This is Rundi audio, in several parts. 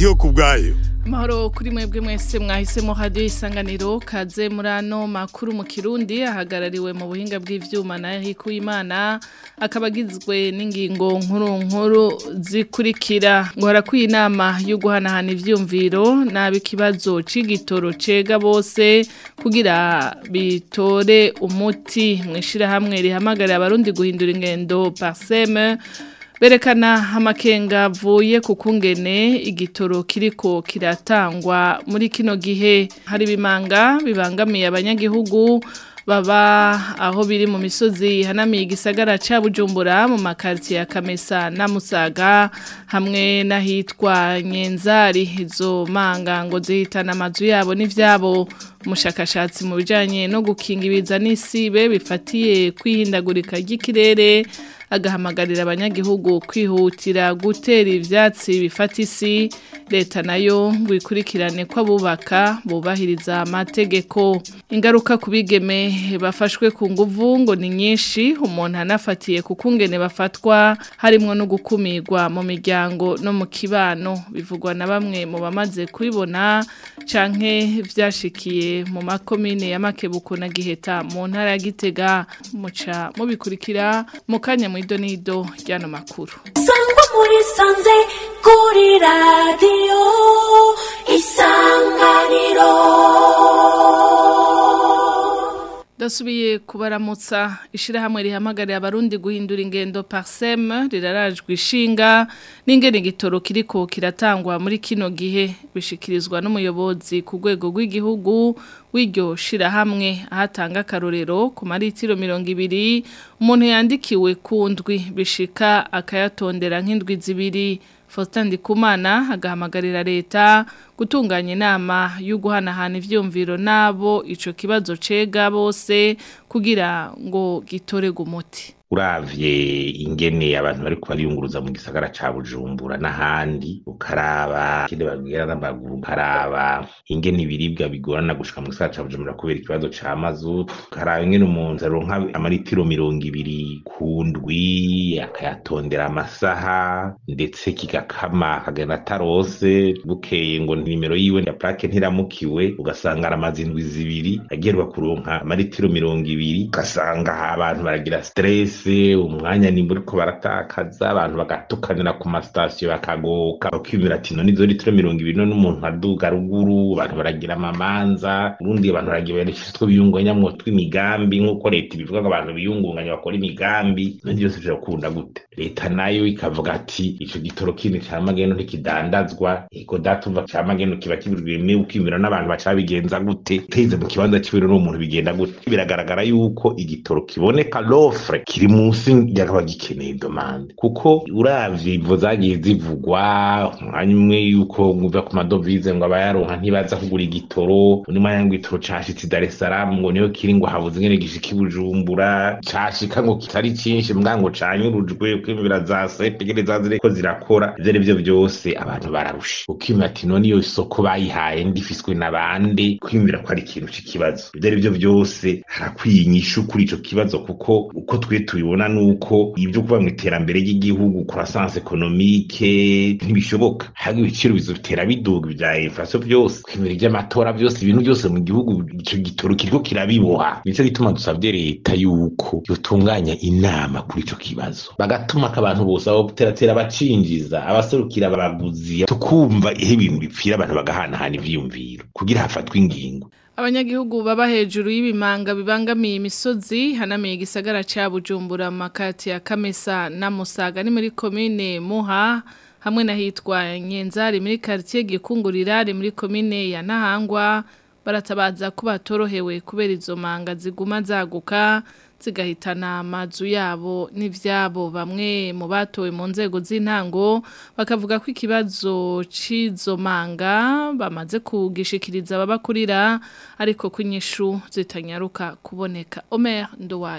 ndiyo ku bwayo Amahoro kuri mwebwe mwese mwahisemo radio isanganiro kaze muri ano makuru mu Kirundi ahagarariwe mu buhinga bw'ivyuma na Hiku Imana akabagizwe n'ingingo nkuru nkuru zikurikira ngo harakwiye inama yo guhanahana ivyumviro nabi kibazo c'igitoro cega bose kugira bitore umuti mwishira hamwe rihamagarira abarundi guhindura ingendo parseme berekana amakenga avuye ku kungene igitoro kiriko kiratangwa muri kino gihe hari bimanga bibangamiye abanyagihugu baba aho biri mu misozi hanamiye igisagara ca Bujumbura mu makartie ya Kamesa na Musaga hamwe n'ahitwa Nyenzari izo manga ngo zihitana amazu yabo n'ivyabo umushakashatsi mu bijanye no gukinga ibiza n'isibe bifatiye kwihindagurika ry'ikirere agahamagarira abanyagihugu kwihutira gutera ivyatsi bifata isi leta nayo ngo ikurikirane ko abubaka bubahiriza amategeko ingaruka kubigeme bafashwe ku nguvu ngo ni nyinshi umuntu anafatiye ku kungene bafatwa harimwo no gukumirwa mu miryango no mu kibano bivugwa na bamwe mu bamaze kubibona canke vyashikiye mu makomine ya Makebuko na Giheta mu ntara ya Gitega muca mubikurikira mu kanya mu idonido ryano makuru sangwa muri sanze kuri radio isanganiro Dasubiye kubaramutsa ishirahamwe rihamagarira abarundi guhindura ingendo parsem rirarajwe ishinga n'ingene gitoro kiriko kiratangwa muri kino gihe bishikirizwa n'umuyobozi ku rwego rw'igihugu w'iryo shirahamwe ahatanga akarorero ku maritiro mirongo ibiri umuntu yandikiwe ku ndwi bishika akayatondera nk'indwi zibiri Faustin Ndikumana agahamagarira leta gutunganya inama yo guhanahana ivyumviro nabo ico kibazo cega bose kugira ngo gitorege umuti uravye ingene abantu bariko bariyunguruza mu gisagara ca Bujumbura n'ahandi ukaraba kide babwira n'amaguru ukaraba ingene ibiribwa bigorana gushika mu gisagara ca Bujumbura kubera ikibazo ca mazutu ukaraba ingene umuntu aronka amaritiro mirongo ibiri ku ndwi akayatondera amasaha ndetse kigakama akagenda atarose bukeye ngo nimero yiwe ya plaque ntiramukiwe ugasanga aramaze indwi zibiri agerwa kuronka amaritiro mirongo ibiri ugasanga abantu baragira stress umwanya nimba uriko baratakaza abantu bagatukanira ku masitasiyo bakagoka bakimira ati none izo litiro mirongo ibiri none umuntu aduga ruguru abantu baragira amamanza urundi abantu baragira barishizwe biyunganyamwo tw'imigambi nk'uko leta ibivuga ngo abantu biyungunganya bakora imigambi none byose birakunda gute leta nayo ikavuga ati ico gitoro kindi ca magendo ntikidandazwa ego datumva ca magendo kiba kibirwime ukimira n'abantu baca babigenza gute teze mu kibanza c'iwero n'umuntu bigenda gute biragaragara yuko igitoro kiboneka l'offre kiri munsi yakaba gikeneye domande kuko uravye ivo zagiye zivugwa umwanya umwe yuko nguva ku madovize ngo abayaronka ntibaza kugura igitoro undi mwanya ngo igitoro cashitse Dar es Salaam ngo niyo kiri ngo habuze ingene gishika i Bujumbura cashika ngo kitari cinshi mbwa ngo canyurujwe kwimvira za sepe ngene zazireko zirakora ivyo arivyo vyose abantu bararusha ukimira ati none iyo soko bayihaye ndifiswe na bande kwimvira ko ari ikintu c'ikibazo ivyo arivyo vyose harakwiye inyishu kuri ico kibazo kuko uko twe tubibona nuko ibyo kuva mu iterambere ry'igihugu croissance économique ntibishoboka hagi ibiciro bizotera biduga bya inflation byose kwimira iby'amatora byose ibintu byose mu gihugu ico gitoro kiriko kirabiboha nico gituma dusabye leta yuko yotunganya inama kuri ico kibazo bagatuma abantu bose abo teratera bacinjiza abaserukira abaguzi tukumva ihe ibintu bipfira abantu bagahanahana ivyiyumviro kugira hafatwe ingingo Abanyagihugu baba hejuru y'ibimanga bibangamiye imisozi hanamiye igisagara ca Bujumbura makati ya Kamesa na Musaga ni muri commune Muha hamwe na hitwa Nyenzari muri quartier Gikungurira ari muri commune ya Nahangwa baratabaza ko batorohewe kubera izo manga ziguma zaguka zigahitana amazu yabo n'ivyabo bamwe mu batowe mu nzego z'intango bakavuga ko ikibazo c'izo manga bamaze kugishikiriza ababakurira ariko ko inyishu zitanyaruka kuboneka Omer Nduwayo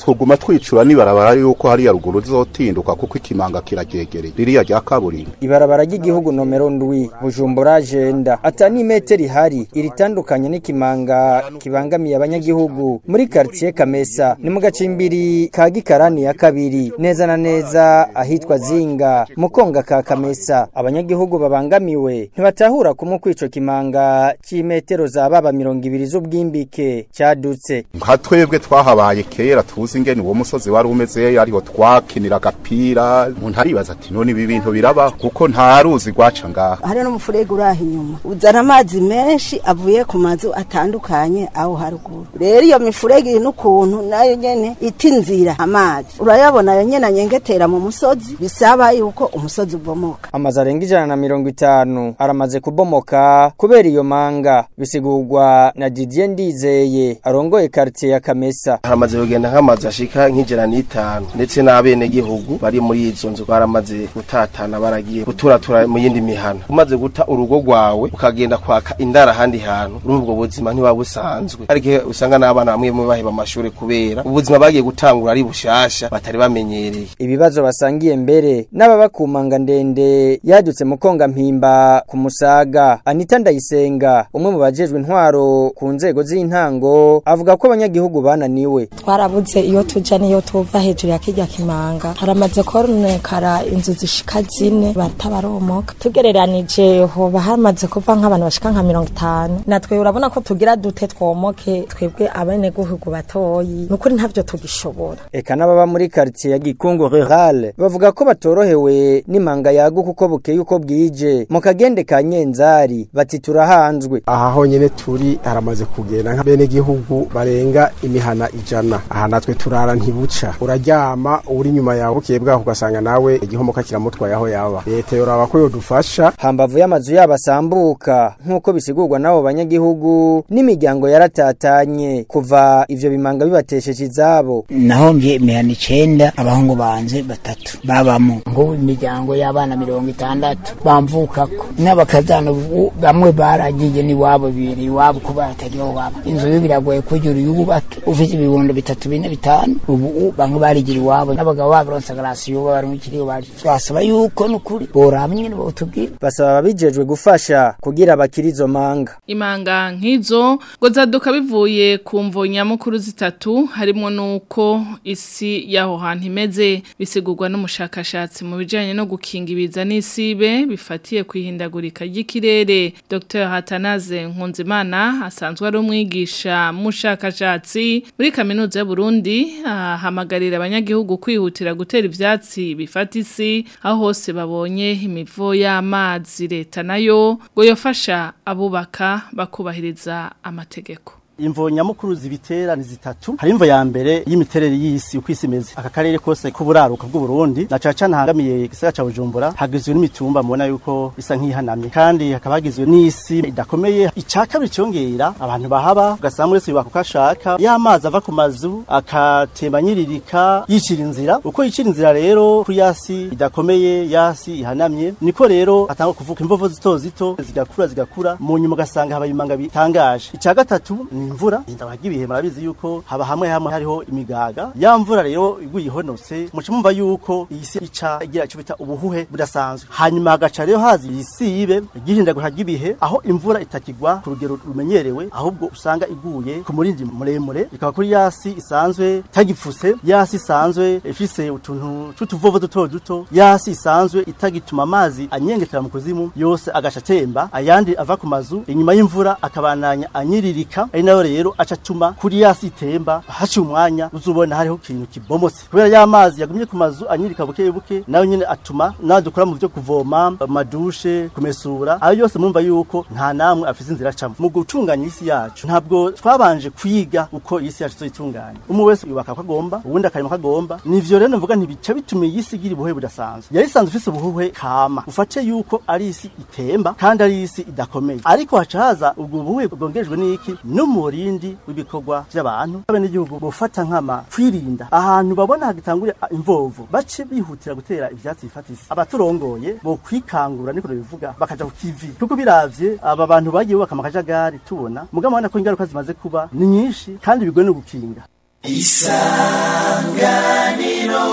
tuguma twicura nibarabara yuko hariya ruguru zotinduka kuko ikimanga kiraryegereye ririya rya kaburimbo ibarabara ry'igihugu nomero ndwi bujumbura agenda ata n'imetero ihari iritandukanye n'ikimanga kibangamiye abanyagihugu muri quartier kamesa ni mu gacimbiri ka gikarani ya kabiri neza na neza ahitwa zinga mu konga ka kamesa abanyagihugu babangamiwe ntibatahura kumwe kwico kimanga c'imetero za baba mirongo ibiri z'ubwimbike cadutse nka twebwe twahabaye kera tuzi ingene uwo musozi wari umeze ariho twakinira agapira umuntu aribaza ati none ibi bintu biraba kuko nta ruzi rwaca ngaha hari n'umufurege uri aho inyuma uzana amazi menshi avuye ku mazu atandukanye aho haruguru rero iyo mifurege iri n'ukuntu nayo nyene ita inzira amazi urayabona yo nyene anyengetera mu musozi bisaba yuko umusozi ubomoka amazu arenga ijana na mirongo itanu aramaze kubomoka kubera iyo manga bisigurwa na Didier Ndizeye arongoye quartier ya Kamesa haramaze kugenda nk'amazu ashika nk'ijana n'itanu ndetse n'abene gihugu bari muri izo nzu baramaze gutatana baragiye guturatura mu yindi mihana umaze guta urugo rwawe ukagenda kwaka indara ahandi hantu muri ubwo buzima ntiwaba busanzwe ariko usanga n'abana bamwe bamwe baheba amashuri kubera ubuzima bagiye gutangura ari bushasha batari bamenyereye ibibazo basangiye mbere n'ababa ku manga ndende yadutse mu konga mpimba ku musaga Anita Ndayisenga umwe mu bajejwe intwaro ku nzego z'intango avuga ko abanyagihugu bananiwe twarabuze iyo tuja niyo tuva hejuru ya kirya kimanga haramaze koronekara inzu zishika zine batabaromoka tugereranije hoba hamaze kuva nk'abantu bashika nka mirongo itanu natwe urabona ko tugira dute twomoke twebwe abenegihugu batoyi nukuri ntavyo tugishobora eka n'ababa muri quartier ya Gikungu Rural bavuga ko batorohewe n'imanga yaguka uko bukeye uko bwije mu kagende ka Nyenzari bati turahanzwe aha honyene turi haramaze kugenda nka bene gihugu barenga imihana ijana aha natwe turara ntibuca uraryama uri nyuma yawe bukeye bwaho ugasanga nawe igihomoka kiramutwaye aho yaba leta yoraba ko yodufasha hambavu y'amazu yabo asambuka nk'uko bisigurwa n'abo banyagihugu n'imiryango yaratatanye kuva ivyo bimanga bibatesheje izabo nahomvye imihana icenda abahungu banje batatu babamo ngo imiryango y'abana mirongo itandatu bamvukako n'abakazana ubu bamwe baragiye n'iwabo bibiri iwabo kuba batariho baba inzu yo biragoye kugira uyubake ufite ibibondo bitatu bine bitanu ubu bamwe barigira iwabo n'abagabo babironse garasiyo babarumikiriyo bari twasaba yuko n'ukuri boraba nyene botubwira basaba ababijejwe gufasha kugira bakiri izo manga imanga nk'izo ngo zaduka bivuye ku mvo nyamukuru zitatu harimo nuko isi y'aho hantu imeze bisigurwa n'umushakashatsi mu bijyanye no gukinga ibiza n'isibe bifatiye ku ihindagurika ry'ikirere dr hatanaze nkunzimana asanzwe ari umwigisha mushakashatsi muri kaminuza y'uburundi ahamagarira abanyagihugu kwihutira gutera ibyatsi bifata isi aho hose babonye imivo y'amazi leta nayo ngo yafasha abubaka bakubahiriza amategeko imvo nyamukuru zibitera ni zitatu hari imvo ya mbere y'imiterere y'isi uko isi imeze aka karere kose k'uburaruka bw'uburundi na caca ntahangamiye igisagara ca bujumbura hagizwe n'imitumba mubona yuko isa nk'ihanamye kandi hakaba hagizwe n'isi idakomeye ica kabiri congera abantu bahaba ugasanga muri wese yubaka uko ashaka y'amazi ava ku mazu akatemba nyiririka yicira inzira uko yicira inzira rero kuri yasi idakomeye yasi ihanamye niko rero atanga kuvuka imvovo zito zito zigakura zigakura mu nyuma ugasanga habaye imanga bitangaje ica gatatu ni imvura indabara ry'ibihe murabizi yuko haba hamwe hamwe hariho imigaga ya mvura rero iguye ihonotse muca mumva yuko iyi si ica igira icyo bita ubuhuhe budasanzwe hanyuma hagaca rero hazi isibe igihindagura ry'ibihe aho imvura itakigwa ku rugero rumenyerewe ahubwo usanga iguye ku murindi muremure ikaba kuri yasi isanzwe itagipfuse yasi isanzwe ifise utuntu tw'utuvovo duto duto yasi isanzwe itagituma amazi anyengetera mu kuzimu yose agaca atemba ayandi ava ku mazu inyuma y'imvura akabananya anyiririka ari nayo rero aca atuma kuri yasi itemba haciye umwanya uzubona hariho ikintu kibomotse kubera ya mazi yagumye ku mazu anyirika buke buke nayo nyene atuma nawe dukora mu byo kuvoma amadushe kumesura ayo yose mumva yuko nta namwe afise inzira acamo mu gutunganya isi yacu ntabwo twabanje kwiga uko isi yacu tuyitunganya umwe wese yubaka ko agomba uwundi akarima ko agomba nivyo rero mvuga ntibica bituma iyi si igira ubuhe budasanzwe yari isanzwe ifise ubuhuhe kama ufate yuko ari isi itemba kandi ari isi idakomeye ariko haca haza ubwo buhuhe bwongerejwe n'iki n'umurindi w'ibikorwa by'abantu abenegihugu bofata nkama kwirinda ahantu babona hagitangurira imvovo bace bihutira gutera ivyatsi bifatisi abaturongoye bo kwikangura niko bivuga bakaja ku kivi kuko biravye aba bantu bagiye bubaka amakajagari tubona mugabo ubona ko ingaruka zimaze kuba ni nyinshi kandi bigoye no gukinga isanganiro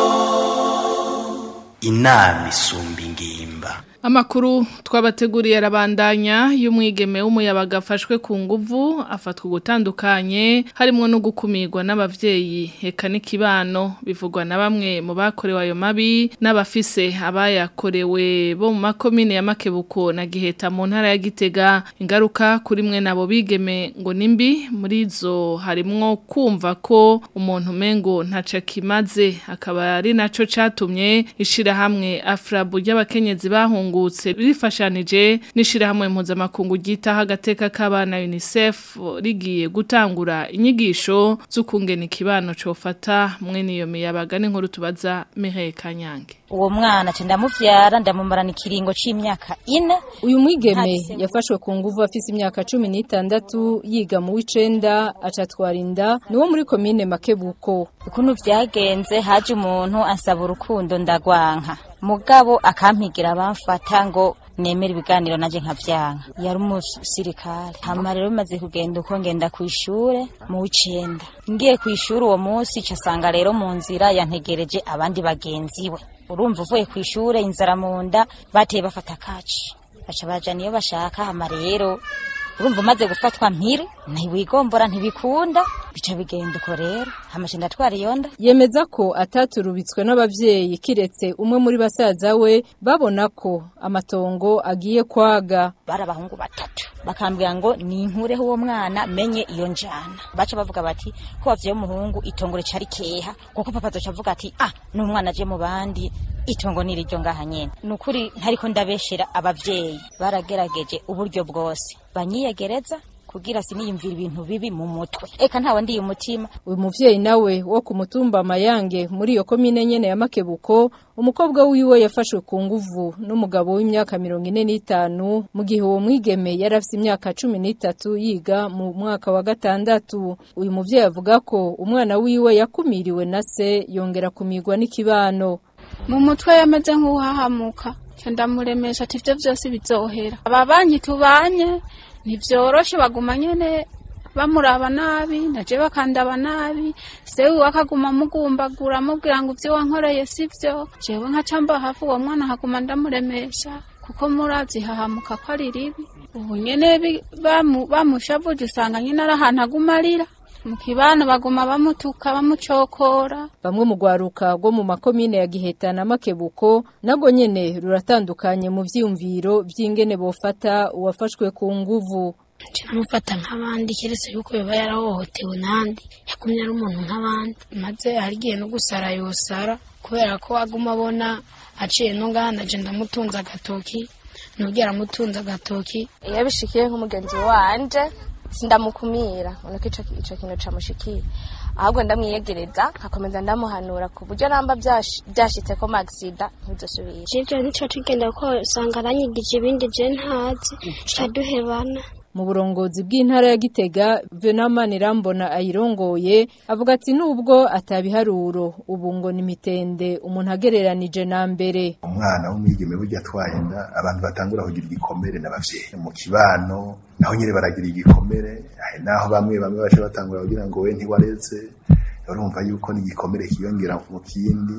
inama isumba ingimba Amakuru twabateguriye arabandanya y'umwigeme w'umuyabaga afashwe ku nguvu afatwa gutandukanye harimo no gukumirwa n'abavyeyi eka n'ikibano bivugwa na bamwe mu bakorewe ayo mabi n'abafise abayakorewe bo mu makomine ya Makebuko na Giheta mu ntara ya Gitega ingaruka kuri mwe nabo bigeme ngo nimbi muri zo harimwo kumva ko umuntu mengo ntaca kimaze akaba ari naco catumye ishira hamwe afrabu y'abakenyezi bahunga bahungutse rifashanije n'ishirahamwe mpuzamakungu ryitaho agateka k'abana UNICEF rigiye gutangura inyigisho z'ukungena ikibano cofata mwe niyo miyabaga n'inkuru tubaza Mireille Kanyange uwo mwana cenda muvyara ndamumarana ikiringo c'imyaka ine uyu mwigeme yafashwe ku nguvu afise imyaka cumi n'itandatu yiga mu w'icenda acatwara inda niwo muri komine Makebuko ukuntu vyagenze haje umuntu ansaba urukundo ndagwanka mugabo akampigira bamfata ngo nemera ibiganiro naje nkavyanka yari umusirikare hama rero bimaze kugenda uko ngenda kw'ishure mu w'icenda ngiye kw'ishure uwo munsi casanga rero mu nzira yantegereje abandi bagenzi we urumva uvuye kw'ishure inzara mu nda bateye bafata kaci baca bajana iyo bashaka hama rero urumva umaze gufatwa mpiri ntiwigombora ntibikunda bica bigenda uko rero hamaje ndatwara iyo nda yemeza ko ataturubitswe n'abavyeyi kiretse umwe muri basaza we babona ko amatongo agiye kwaga bari abahungu batatu bakambwira ngo ninkureho uwo mwana menye iyo njana baca bavuga bati ko wavyeyo umuhungu itongo ricari keha kuko papa azoca avuga ati ah n'umwana aje mu bandi itongo niriryo ngaha nyene nukuri ntariko ndabeshera abavyeyi baragerageje uburyo bwose banyiyegereza kugira siniyumvira ibintu bibi mu mutwe eka ntawe ndiye umutima uyu muvyeyi nawe wo ku mutumba mayange muri iyo komine nyene ya Makebuko umukobwa wiwe yafashwe ku nguvu n'umugabo w'imyaka mirongo ine n'itanu mu gihe uwo mwigeme yari afise imyaka cumi n'itatu yiga mu mwaka wa gatandatu uyu muvyeyi avuga ko umwana wiwe yakumiriwe na se yongera kumirwa n'ikibano mu mutwe yameze nk'uhahamuka ndamuremesha ati ivyo vyose bizohera ababanyi tubanye ntivyoroshe baguma nyene bamuraba nabi naje bakandaba nabi sewe akaguma mugumbagura amubwira ngo ivyo wankoreye sivyo jewe nkaca mba hafi uwo mwana haguma ndamuremesha kuko murazi hahamuka ko ari ribi ubu nyene bamushavuje usanga nyene ari ahantu aguma arira mu kibano baguma bamutuka bamucokora bamwe mu rwaruka rwo mu makomine ya Giheta na Makebuko nago nyene ruratandukanye mu vyiyumviro vy'ingene bofata uwafashwe ku nguvu mufata nk'abandi keretse yuko yoba yarahohotewe n'andi yagumye ari umuntu nk'abandi maze harigiye no gusara yosara kubera ko aguma abona aciye no ngaha naje ndamutunze agatoki nubwira amutunze agatoki iyo bishikiye nk'umugenzi wanje sindamukumira ubona ko ico kintu camushikiye ahubwo ndamwiyegereza nkakomeza ndamuhanura ku buryo namba byashitse ko magisida ntizosubire ivyo nico tugenda ko usanga aranyigije ibindi je ntazi caduhebana mu burongozi bw'intara ya Gitega Venamani Rambona ayirongoye avuga ati nubwo atabiharuro ubu ngo ni mitende umuntu agereranije na mbere umwana w'umwigeme burya atwaye inda abantu batangura kugira igikomere n'abavyeyi mu kibano naho nyine baragira igikomere naho bamwe bamwe baje batangura kugira ngo we ntiwareze urumva yuko n'igikomere kiyongera mu kindi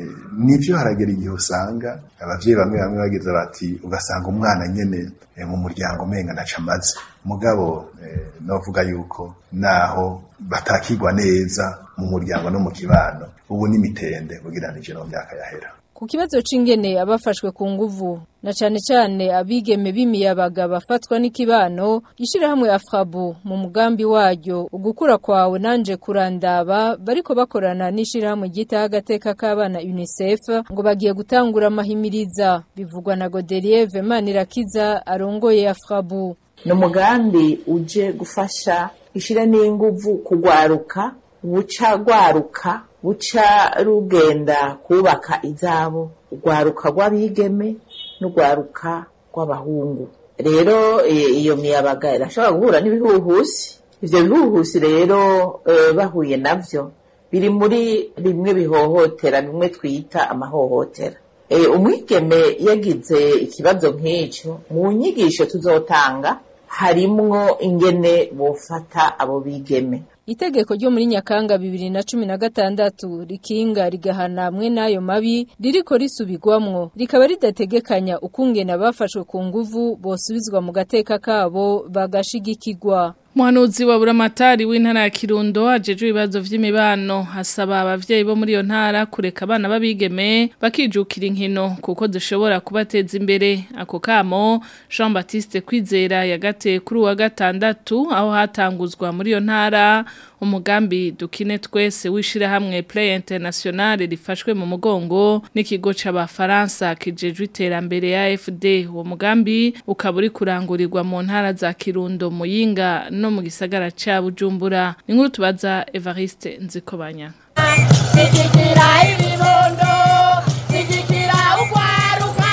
nivyo haragera igihe usanga abavyeyi bamwe bamwe bageze bati ugasanga umwana nyene mu muryango umenga naca amaze mugabo novuga yuko naho batakigwa neza mu muryango no mu kibano ubu n'imitende ugereranije no mu myaka yahera ku kibazo c'ingene abafashwe ku nguvu na cane cane abigeme b'imiyabaga bafatwa n'ikibano ishirahamwe afrabu mu mugambi waryo ugukura kwawe nanje kurandaba bariko bakorana n'ishirahamwe ryitaho agateka k'abana UNICEF ngo bagiye gutangura amahimiriza bivugwa na Godelier Vemanirakiza arongoye afrabu ni umugambi uje gufasha ishira n'inguvu kugwaruka buca gwaruka buca rugenda kubaka izabo urwaruka rw'abigeme n'urwaruka rw'abahungu rero iyo miyabaga irashobora guhura n'ibihuhusi ivyo bihuhusi rero bahuye navyo biri muri bimwe bihohotera bimwe twita amahohotera umwigeme yagize ikibazo nk'icyo mu nyigisho tuzotanga harimwo ingene bofata abo bigeme itegeko ryo muri Nyakanga 2016 rikinga rigahana hamwe n'ayo mabi ririko risubirwamwo rikaba ridategekanya ukungena bafashwe ku nguvu bosubizwa mu gateka kabo bagashigikirwa Muhanuzi wa buramatari w'intara ya Kirundo ajeje ibibazo vy'imibano hasaba abavyeyi bo muri iyo ntara kureka abana babigeme bakijukira inkino kuko dushobora kubateza imbere ako kamo Jean Baptiste Kwizera yagateye kuri wa gatandatu aho hatanguzwa muri iyo ntara umugambi dukine twese wishira hamwe Play International rifashwe mu mugongo n'ikigo c'abafaransa kijejwe iterambere ya AFD uwo mugambi ukaba uri kurangurirwa mu ntara za Kirundo Muyinga no mu gisagara ca Bujumbura inkuru tubaza Evariste Nzikobanya Zigikira ibibondo Zigikira ugwaruka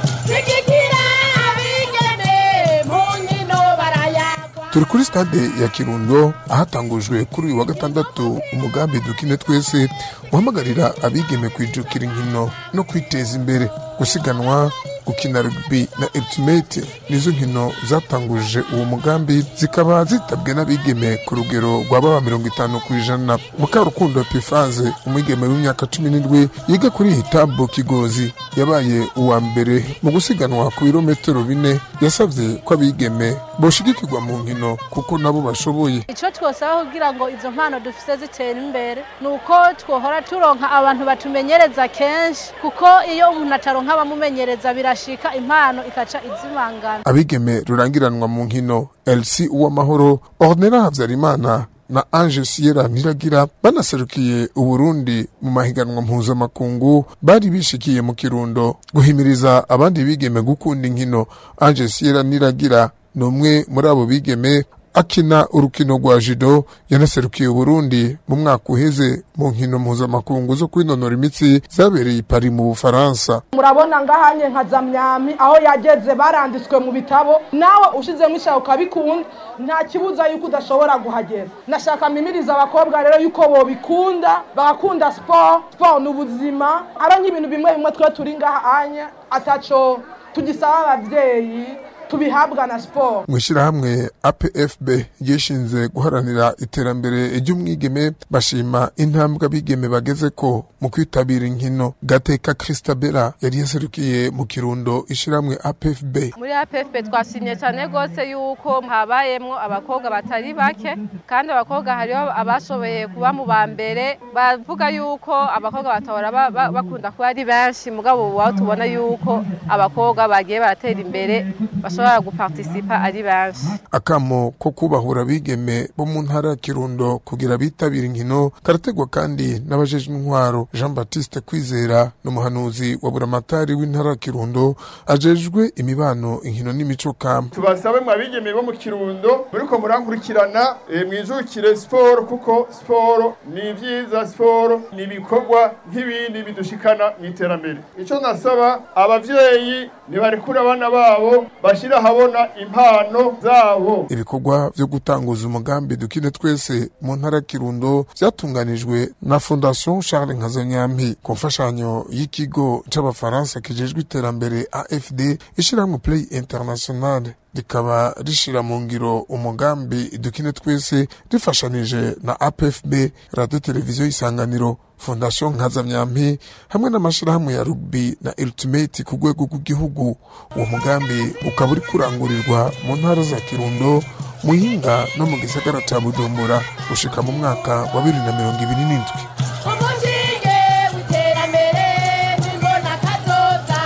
Zigikira abigeme Mu nkino barayagwa turi kuri stade ya kirundo ahatangujwe kuri uyu wa gatandatu umugambi dukine twese uhamagarira abigeme kwijukira inkino no kwiteza imbere gusiganwa gukina rugby na ultimate nizo nkino zatanguje uwo mugambi zikaba zitabwe n'abigeme ku rugero rwa baba mirongo itanu ku ijana mukarukundo epifaze umwigeme w'imyaka cumi n'indwi yiga kuri hitambo kigozi yabaye uwa mbere mu gusiganwa ku birometero bine yasabye ko abigeme boshigikirwa mu nkino kuko nabo bashoboye icyo twosaba kugira ngo izo mpano dufite zitera imbere ni uko twohora turonka abantu batumenyereza kenshi kuko iyo umuntu ataronka abamumenyereza birashika impano ikaca izimangana abigeme rurangiranwa mu nkino LC Uwamahoro Ornella Havyarimana na Ange Sierra Niragira banaserukiye Uburundi mu mahiganwa mpuzamakungu bari bishikiye mu Kirundo guhimiriza abandi bigeme gukunda inkino Ange Sierra Niragira ni umwe muri abo bigeme akina urukino rwa judo yanaserukiye Uburundi mu mwaka uheze mu nkino mpuzamakungu zo kwinonora imitsi zabereye i Paris mu Bufaransa murabona ngahanye nka zamyami aho yageze baranditswe mu bitabo nawe ushizemo ishaka ukabikunda nta kibuza yuko udashobora kuhagera nashaka mimiriza abakobwa rero yuko bobikunda bagakunda siporo siporo ni ubuzima ari nk'ibintu bimwe bimwe twe turi ngahanye ataco tugisaba abavyeyi tubihabwa na siporo mu ishyirahamwe apfb ryishinze guharanira iterambere ry'umwigeme bashima intambwe abigeme bageze ko mu kwitabira inkino gateka christabella yari yaserukiye mu kirundo ishyirahamwe apfb muri APFP twashimye cyane rwose yuko habayemwo abakobwa batari bake kandi abakobwa hariho abashoboye kuba mu ba mbere bavuga yuko abakobwa batahora ba- ba- bakunda kuba ari benshi mugabo ubu aho tubona yuko abakobwa bagiye baratera imbere bashobora gupartisipa ari benshi akamo ko kubahura abigeme bo mu ntara ya kirundo kugira bitabira inkino karategwa kandi n'abajejwe intwaro jean baptiste kwizera n'umuhanuzi wa buramatari w'intara ya kirundo ajejwe imibano inkino n'imico kama tubasabe mwabigeme bo mu kirundo muriko murankurikirana eh, mwijukire siporo kuko siporo ni vyiza siporo ni ibikorwa nk'ibindi bidushikana mu iterambere ico nasaba abavyeyi nibarekure abana babo bashira ahabona impano zabo ibikorwa vyo gutanguza umugambi dukine twese mu ntara ya kirundo vyatunganijwe na fondation charles nkazanyampi ku mfashanyo y'ikigo c'abafaransa kijejwe iterambere afd ishirahamwe play international rikaba rishira mu ngiro umugambi dukine twese rifashanije na apfb radio televiziyo isanganiro fondation nkazamyampi hamwe n'amashirahamwe ya rugby na ultimate ku rwego rw'igihugu uwo mugambi ukaba uri kurangurirwa mu ntara za kirundo muyinga no mu gisagara ca bujumbura gushika mu mwaka wa bibiri na mirongo ibiri n'indwi Umushinge w'iterambere n'imbona kazoza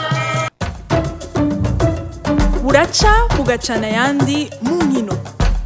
buraca bugacana ayandi mu nkino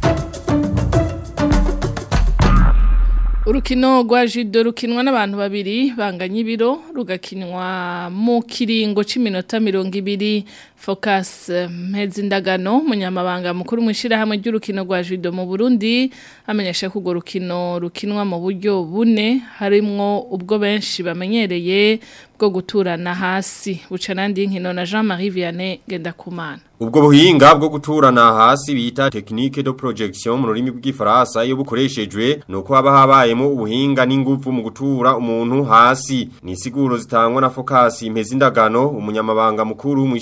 Urukino rwa judo rukinwa n'abantu babiri banganya ibiro rugakinwa mu kiringo c'iminota mirongo ibiri Focus Mpezindagano munyamabanga mukuru mwishirahamwe ry'urukino rwa judo mu Burundi amenyesha ko urwo rukino rukinwa mu buryo bune harimwo ubwo benshi bamenyereye bwo guturana hasi buca nandi nkino na Jean-Marie Vianney Gendakumana Ubwo buhinga bwo guturana hasi bita technique de projection mu rurimi rw'igifaransa iyo bukoreshejwe nuko haba habayemo ubuhinga n'ingufu mu gutura umuntu hasi ni siguro zitangwa na Focus Mpezindagano umunyamabanga mukuru mwishirahamwe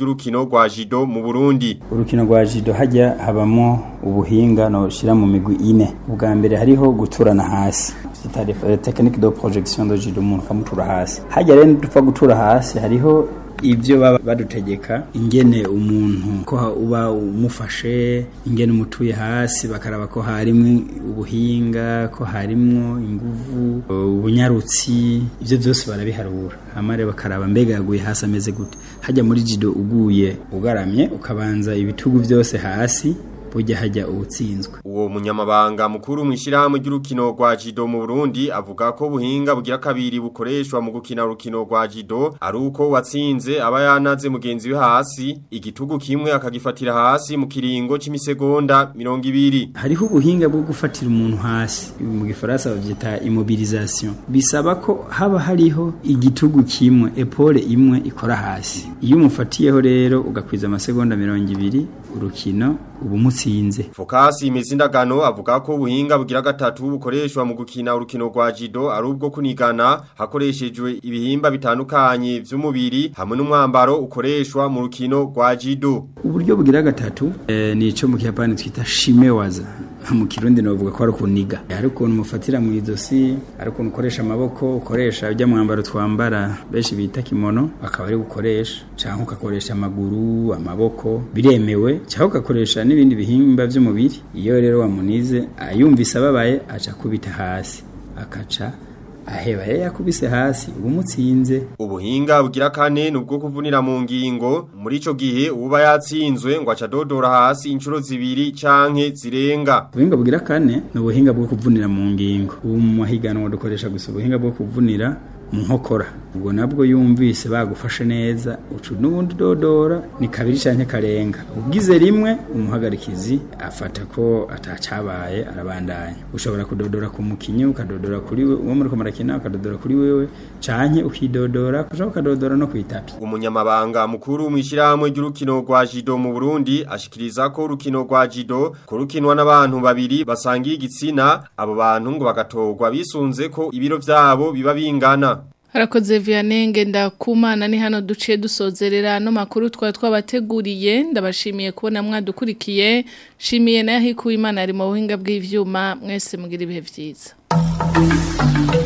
ry'urukino rwa Jido mu Burundi urukino rwa jido hajya habamo ubuhinga noshira mu migwi ine ubwa mbere hariho guturana hasi c'est technique de projection de jido umuntu kamutura hasi hajya rero dupfa gutura hasi hariho ibyo baba badutegeka ingene umuntu ko uba umufashe ingene umutuye hasi bakaraba ko harimo ubuhinga ko harimo inguvu ubunyarutsi ibyo byose barabiharura amare bakaraba mbega yaguye hasi ameze gute hajya muri jido uguye ugaramye ukabanza ibitugu byose hasi bujya hajya ubutsinzwe uwo munyamabanga mukuru mu ishyirahamwe ry'urukino rwa jido mu Burundi avuga ko buhinga bugira kabiri bukoreshwa mu gukina urukino rwa jido ari uko watsinze aba yanaze mugenzi we hasi igitugu kimwe akagifatira hasi mu kiringo c'imisegonda 200 hariho ubuhinga bwo gufatira umuntu hasi mu gifaransa bavyita immobilisation bisaba ko haba hariho igitugu kimwe epole imwe ikora hasi iyo umufatiyeho rero ugakwiza amasegonda 200 urukino ubu mutsinze Fokasi imezindagano avuga ko ubuhinga bugira gatatu bukoreshwa mu gukina urukino rwa jido ari ubwo kunigana hakoreshejwe ibihimba bitandukanye vy'umubiri hamwe n'umwambaro ukoreshwa mu rukino rwa jido uburyo bugira gatatu eh, ni ico mu kiyapani twita shimewaza mu kirundi novuga ko ari kuniga hari ukuntu mufatira mu izosi hari ukuntu ukoresha amaboko ukoresha ujya mwambaro twambara benshi bita kimono akaba ari gukoresha cyangwa ugakoresha amaguru amaboko biremewe cyangwa ugakoresha n'ibindi bihimba by'umubiri iyo rero wamunize ayumvise ababaye aca kubita hasi akaca aheba yari yakubise hasi ubu mutsinze ubuhinga bugira kane nubwo kuvunira mu ngingo muri ico gihe uba yatsinzwe ngo aca dodora hasi inshuro zibiri canke zirenga ubuhinga bugira kane ni ubuhinga bwo kuvunira mu ngingo ubu mu mahiganwa dukoresha gusa ubuhinga bwo kuvunira mu nkokora ubwo nabwo yumvise bagufashe neza ucu n'ubundi dodora ni kabiri canke karenga ugize rimwe umuhagarikizi afata ko atacabaye arabandanya ushobora kudodora ku mukinyi ukadodora kuri we uwo muriko murakina ukadodora kuri wewe canke ukidodora kuja ukadodora no kwitapi umunyamabanga mukuru mu ishyirahamwe ry'urukino rwa jido mu Burundi ashikiriza ko urukino rwa jido kurukinwa n'abantu babiri basangiye igitsina abo bantu ngo bagatorwa bisunze ko ibiro vyabo biba bingana Harakoze Vianenge ndakumana ni hano duciye dusozerera no makuru twa twabateguriye ndabashimiye kubona mwadukurikiye shimiye na yahikuye imana ari mu buhinga bw'ivyuma mwese mugira ibihe vyiza